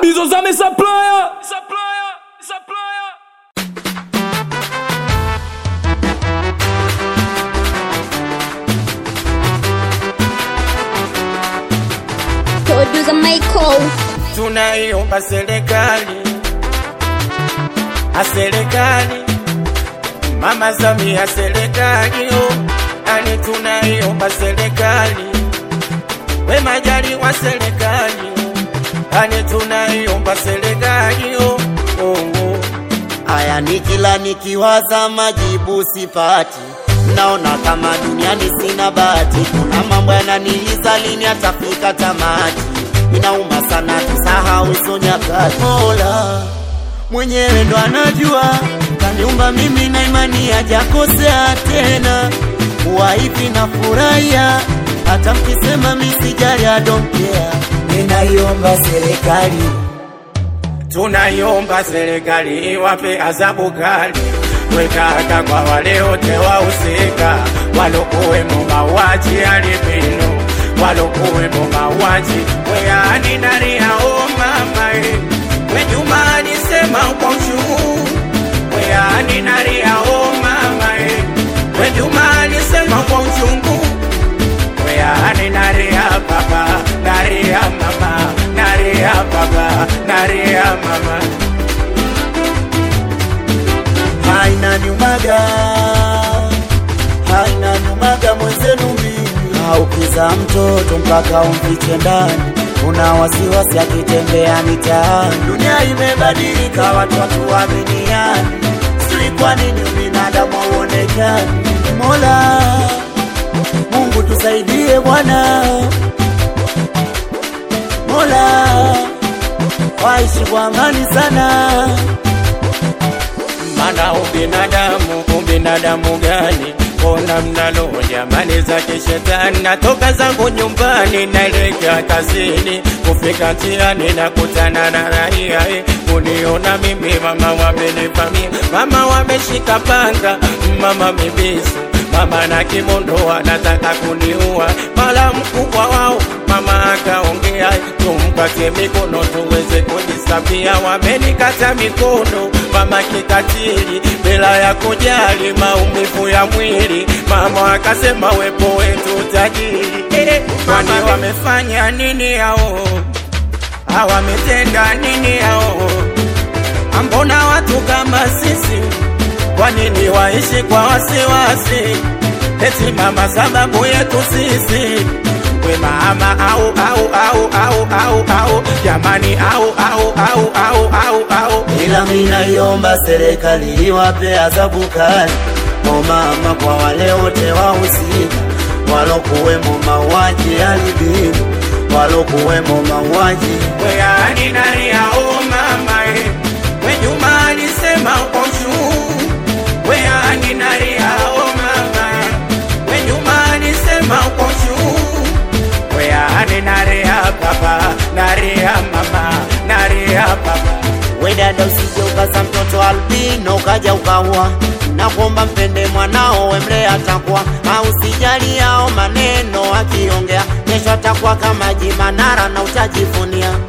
Abizozame supplier. Supplier. Supplier. Producer Michael. tunaiomba serikali a serikali mama Samia serikali oh, ani tunaiomba serikali we majali wa serikali oh, ani tunaiomba serikali oh, oh, oh. Haya ni kila nikiwaza majibu sipati, naona kama duniani sina bahati. Kuna mambo yananiliza, lini atafika tamati? Inauma sana tusahau hizo nyakati. Mola mwenyewe ndo anajua, kaniumba mimi na imani hajakosea tena. Kuwa hivi na furahia, hata mkisema misijali, I don't care. Ninaiomba serikali tunaiomba serikali iwape adhabu kali wekaka kwa wale wote wahusika walokuwemo mauaji alipino walokuwemo mauaji weani nani yao mama e wejuma alisema kwa ushuu weani nani yao mama e wejuma alisema kwa uchungu weani naria baba naria mama naria baba naria mama haina nyumaga haina nyumaga mwenzenu mimi aukiza mtoto mpaka umfiche ndani una wasiwasi akitembea mitaani dunia imebadilika watu watuaminiani sijui kwa nini binadamu hauonekani mola mungu tusaidie bwana mola waishi kwa amani sana mana ubinadamu ubinadamu gani mbona mnalo jamani za kishetani natoka zangu nyumbani naelekea kazini kufika njiani nakutana na raia eh, kuniona mimi mama wamenivamia mama wameshika panga mama mibisu mama na kimondo anataka kuniua mala mkubwa wao mama akaongea tumpate mikono tuweze kujisafia wamenikata mikono mama kikatili bila ya kujali maumivu ya mwili mama akasema wepo wetu tajiri Eh, kwani wamefanya nini hao hawametenda nini hao ambona watu kama sisi kwa nini waishi kwa wasiwasi eti mama sababu yetu sisi we mama au au au au au au jamani au au au au au au ila minaiomba serikali iwape adhabu kali o mama kwa wale wote wahusika walokuwemo mauaji alibinu walokuwemo mauaji weani nani au mama e we Juma alisema kwa ushuu weani nani au mama we Juma alisema kwa ushuu weani nani ya baba nani ya mama nani ya baba we dada usije ukaza mtoto albino ukaja ukaua na kuomba mpende mwanao wemle atakuwa au sijali yao maneno akiongea kesho atakuwa kama jimanara na utajivunia